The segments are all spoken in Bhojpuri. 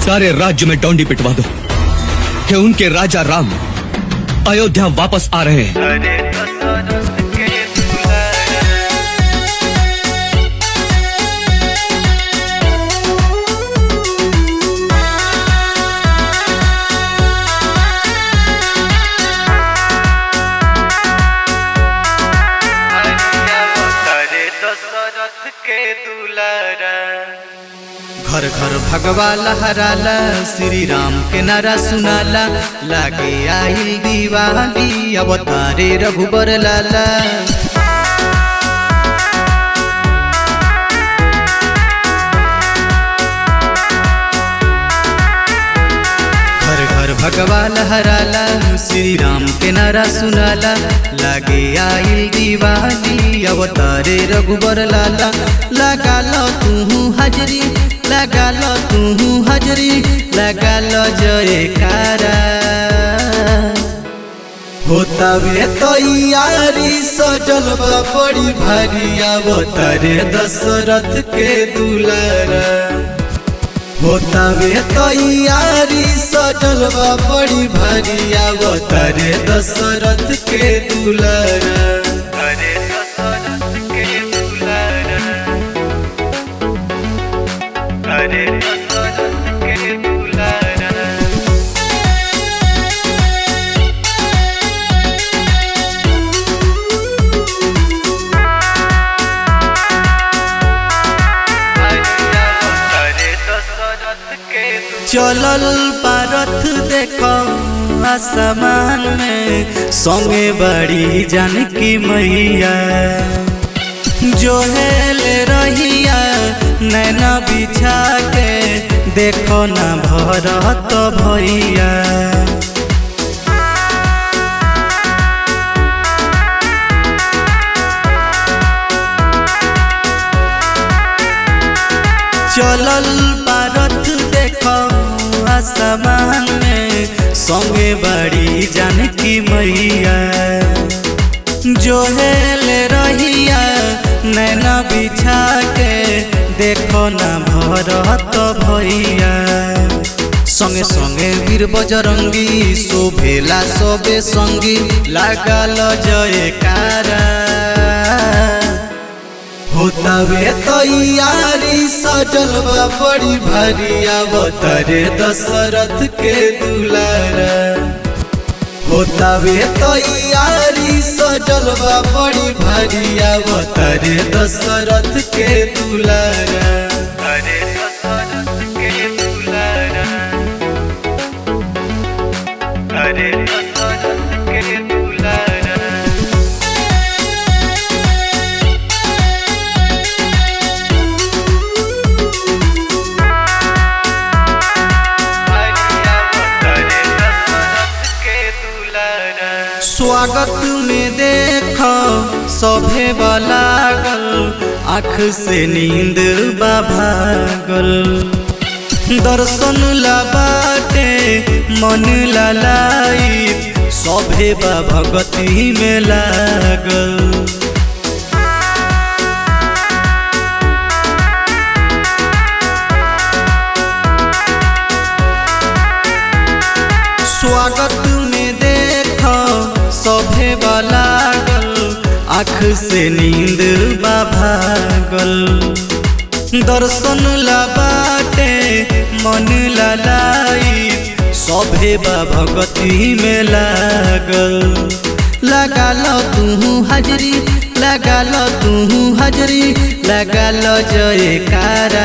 सारे राज्य में डोंडी पिटवा दो कि उनके राजा राम अयोध्या वापस आ रहे हैं अरे दशरथ के दुलारा अरे दशरथ के दुलारा घर घर भगवा लहराला श्री राम के नारा सुनाला लागे आइल दीवाली अवतारे रघुबर लाला घर घर भगवा लहराला श्री राम के नारा सुनाला लागे आइल दीवाली अवतारे रघुबर लाला लगा लो तू हाजरी लगा लो तू हाजरी लगा लो जयकारा होता वे तो यारी सजल बा बड़ी भारी अवतारे दशरथ के दुलारा होता वे तैयारी सजल बा बड़ी भारी अवतारे दशरथ के दुलारा अरे दशरथ के दुलारा अरे दशरथ के दुलारा अरे दशरथ के दुलारा चलल पारथ देख आसमान में संगे बड़ी जानकी मैया जो हेले रहिया नैना बिछा के देखो ना भरत भैया चलल पारथ देखो आसमान में संगे बड़ी जानकी मैया जो हेले रहिया नैना बिछा के देखो ना भरत भैया संगे संगे वीर बजरंगी शोभेला सबे संगी लागल जयकारा होता वे तैयारी सजल बा बड़ी भारी अवतारे दशरथ के दुलारा होता वे तैयारी सजल बा बड़ी भारी अवतारे दशरथ के दुलारा अरे दशरथ के दुलारा अरे दशरथ के दुलारा अरे दशरथ के दुलारा स्वागत में देख सभे लागल आँख से नींद बा भागल दर्शन ला बाटे मन ला लाई सभे बा भगती में लागल स्वागत में देख सभे लागल आँख से नींद बा भागल दर्शन ला बाटे मन ला लाई सभे बा भगती में लागल लगा लो तू हाजरी लगा लो तू हाजरी लगा लो जयकारा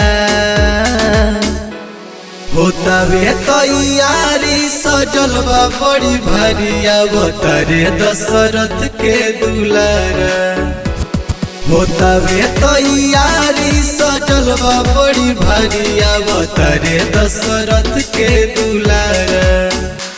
होता वे तैयारी सजल बा बड़ी भारी अवतारे दशरथ के दुलारा होता वे तैयारी सजल बा बड़ी भारी अवतारे दशरथ के दुलारा